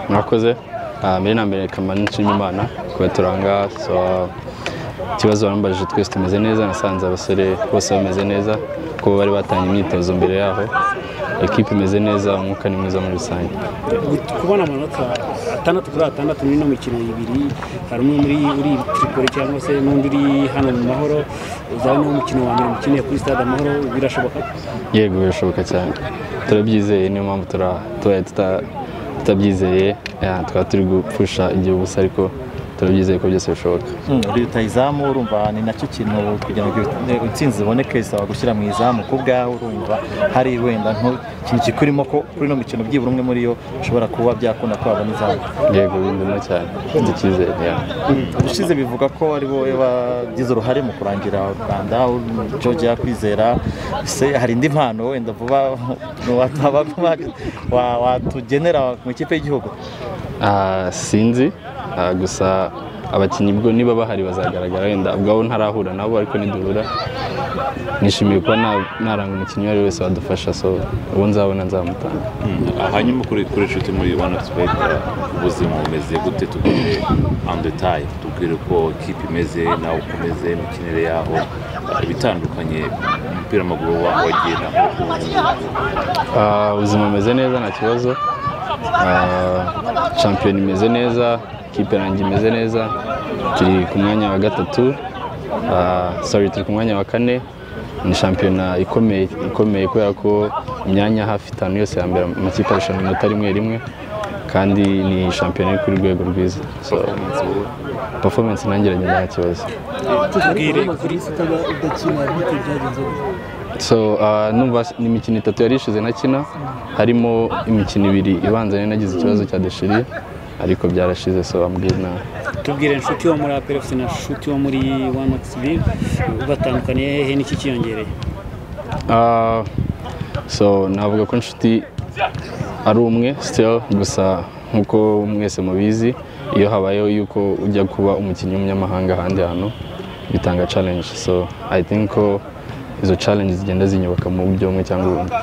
mwakoze mbere na mbere kamara nshima imana kuba turanga ikibazo barambajije twese tumeze neza nasanze abasore bose bameze neza kuko bari batanga imyitozo mbere yaho ekipa imeze neza umwuka ni mwiza muri rusange kubona amanota atandatu kuri atandatu muri ino mikino ibiri hari umwe muri uri tiripoli cyangwa se n'undi uri hano mu mahoro uzaba niwo mukino wa mbere mukiniye kuri stade amahoro birashoboka yego birashoboka cyane turabyizeye niyo mpamvu tura- tubaye tuta- tutabyizeye yeah, twaba turi gupfusha igihe ubusa ariko turabyizeye ko byose bishoboka uriruta izamu urumva ni nacyo kintu kugira ngo intsinzi iboneke bisaba gushyira mu izamu ku bwawe urumva hari wenda nk'ikintu kikurimo ko kuri ino mikino byibura umwe muri yo ushobora kuba byakunda ko wabona izamu yego bindimo cyane mfite icyizere yeah. ubushize bivuga ko ari wowe wagize uruhare mu kurangira u rwanda george yakwizera se hari indi mpano wenda vuba wataba- wa- watugenera mu ikipe y'igihugu Ah, sinzi Ah, gusa abakinnyi bwo niba bahari bazagaragara wenda ubwabo ntarahura nabo ariko niduhura nishimiye kuba na- naranga umukinnyi uwo ari we wese wadufasha so uwo nzabona nzamutanga hanyuma kuri kuri inshuti muri wani tukwita ubuzima bumeze gute tubwire andi detaye tubwire uko kipe imeze nawe uko umeze imikinire yaho ibitandukanye umupira w'amaguru wa- wagiye naho ubu ngubu Ah, ubuzima bumeze neza nta kibazo Ah, shampiyona imeze neza kipe yanjye imeze neza turi ku mwanya wa gatatu Ah, sorry turi ku mwanya wa kane ni shampiyona ikomeye ikomeye kubera ko imyanya hafi itanu yose ya mbere amakipe arushanwa inota rimwe rimwe kandi ni shampiyona iri kuri rwego rwiza so performance nangeranye nta kibazo tubwire kuri sitade udakina bite byagenze gute? so uh, numva s- ni imikino itatu yari ishize nakina harimo imikino ibiri ibanza nari nagize ikibazo cya deshiri ariko byarashize so ambwira na tubwire inshuti wo muri aperefusi na nshuti wo muri wani ogisibiri ubatandukaniye hehe n'iki kiyongereye uh, so navuga ko inshuti ari umwe still gusa nk'uko mwese mubizi iyo habayeho yuko ujya kuba umukinnyi w'umunyamahanga ahandi hantu bitanga challenge so i think ko izo challenge zigenda zinyubaka mu buryo bumwe cyangwa ubundi